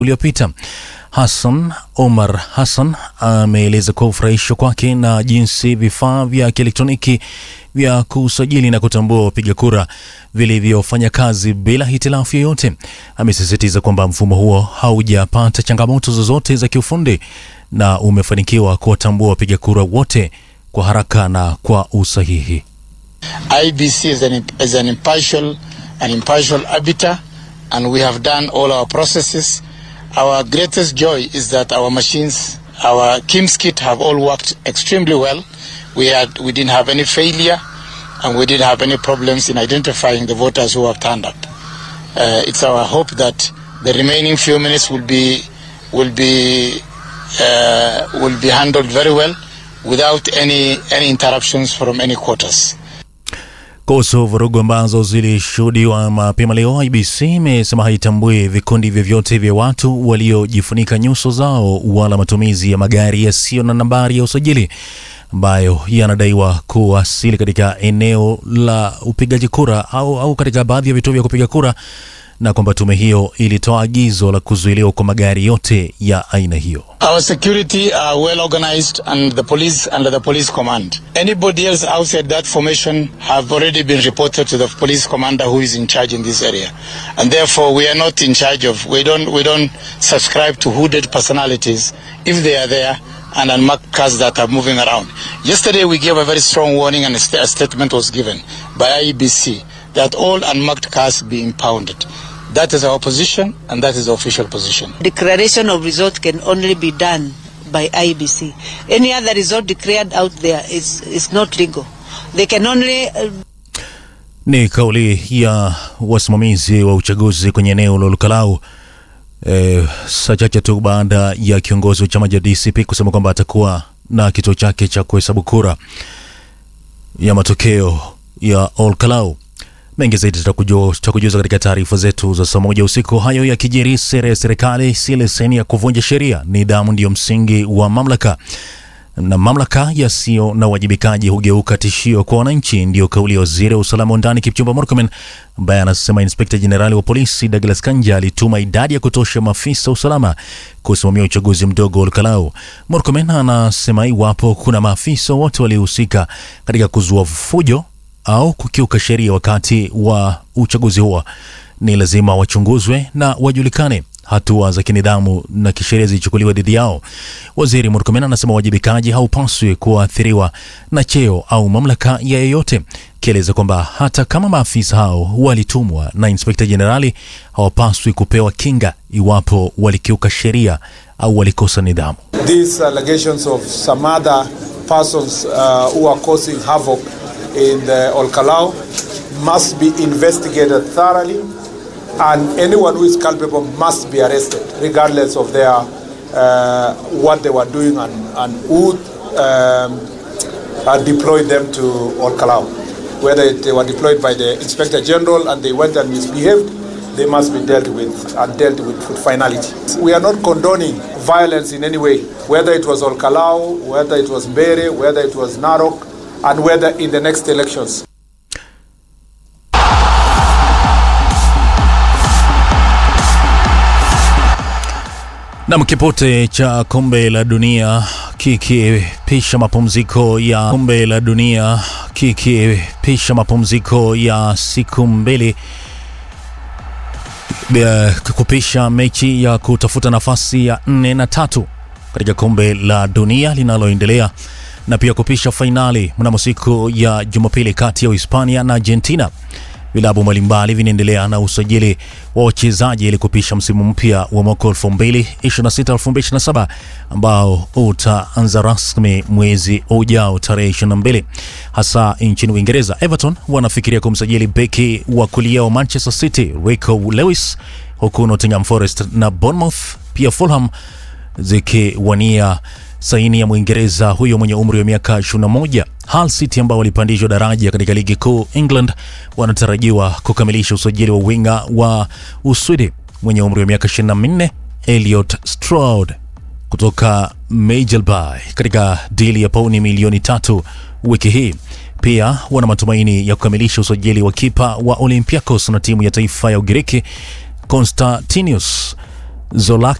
uliopita. Hassan Omar Hassan ameeleza kuwa ufurahishwa kwake na jinsi vifaa vya kielektroniki vya kusajili na kutambua wapiga kura vilivyofanya kazi bila hitilafu yoyote. Amesisitiza kwamba mfumo huo haujapata changamoto zozote za kiufundi na umefanikiwa kuwatambua wapiga kura wote kwa haraka na kwa usahihi. IBC is an, is an impartial, an impartial arbiter, and we have done all our processes. Our greatest joy is that our machines, our KIMS kit have all worked extremely well. We had, we didn't have any failure, and we didn't have any problems in identifying the voters who have turned up. Uh, it's our hope that the remaining few minutes will be, will be, uh, will be handled very well without any, any interruptions from any quarters. Kuhusu vurugu ambazo zilishuhudiwa mapema leo, IBC imesema haitambui vikundi vyovyote vya watu waliojifunika nyuso zao wala matumizi ya magari yasiyo na nambari ya usajili ambayo yanadaiwa kuwasili katika eneo la upigaji kura au, au katika baadhi ya vituo vya kupiga kura na kwamba tume hiyo ilitoa agizo la kuzuiliwa kwa magari yote ya aina hiyo. Our security are well organized and the police under the police command. Anybody else outside that formation have already been reported to the police commander who is in charge in this area. And therefore we are not in charge of we don't we don't subscribe to hooded personalities if they are there and unmarked cars that are moving around. Yesterday we gave a very strong warning and a, st- a statement was given by IEBC that all unmarked cars be impounded. That is our position and that is the official position. Declaration of result can only be done by IBC. Any other result declared out there is, is not legal. They can only uh, Ni kauli ya wasimamizi wa uchaguzi kwenye eneo la Lukalau e, saa chache tu baada ya kiongozi wa chama cha DCP kusema kwamba atakuwa na kituo chake cha kuhesabu kura ya matokeo ya Olkalau. Mengi zaidi tutakuju- tutakujuza katika taarifa zetu za saa moja usiku. Hayo yakijiri, sera ya serikali si leseni ya kuvunja sheria. Nidhamu ndiyo msingi wa mamlaka na mamlaka yasiyo na uwajibikaji hugeuka tishio kwa wananchi. Ndiyo kauli ya waziri wa usalama wa ndani Kipchumba Murkomen, ambaye anasema inspekta jenerali wa polisi Douglas Kanja alituma idadi ya kutosha maafisa wa usalama kusimamia uchaguzi mdogo wa Olkalau. Murkomen anasema iwapo kuna maafisa wote waliohusika katika kuzua fujo au kukiuka sheria wakati wa uchaguzi huo, ni lazima wachunguzwe na wajulikane hatua za kinidhamu na kisheria zilichukuliwa dhidi yao. Waziri Murkomen anasema uwajibikaji haupaswi kuathiriwa na cheo au mamlaka ya yeyote, akieleza kwamba hata kama maafisa hao walitumwa na inspekta jenerali hawapaswi kupewa kinga iwapo walikiuka sheria au walikosa nidhamu. These allegations of some other persons uh, who are causing havoc in the Olkalau must be investigated thoroughly, and anyone who is culpable must be arrested, regardless of their uh, what they were doing and, and who um, uh, deployed them to Olkalau. Whether they were deployed by the Inspector General and they went and misbehaved, they must be dealt with and dealt with with finality. We are not condoning violence in any way, whether it was Olkalau, whether it was Mbere, whether it was Narok, and whether in the next elections. Nam, kipote cha kombe la dunia kikipisha mapumziko ya kombe la dunia kikipisha mapumziko ya siku mbili eh, kupisha mechi ya kutafuta nafasi ya nne na tatu katika kombe la dunia linaloendelea na pia kupisha fainali mnamo siku ya Jumapili kati ya Uhispania na Argentina. Vilabu mbalimbali vinaendelea na usajili wa wachezaji ili kupisha msimu mpya wa mwaka 2026-2027 ambao utaanza rasmi mwezi ujao tarehe 22. Hasa nchini Uingereza, Everton wanafikiria kumsajili beki wa kulia wa Manchester City Rico Lewis, huku Nottingham Forest na Bournemouth pia Fulham zikiwania saini ya Mwingereza huyo mwenye umri wa miaka 21. Hull City ambao walipandishwa daraja katika ligi kuu England wanatarajiwa kukamilisha usajili wa winga wa Uswidi mwenye umri wa miaka 24 Elliot Stroud kutoka Midtjylland katika dili ya pauni milioni tatu wiki hii. Pia wana matumaini ya kukamilisha usajili wa kipa wa Olympiacos na timu ya taifa ya Ugiriki Konstantinius Zola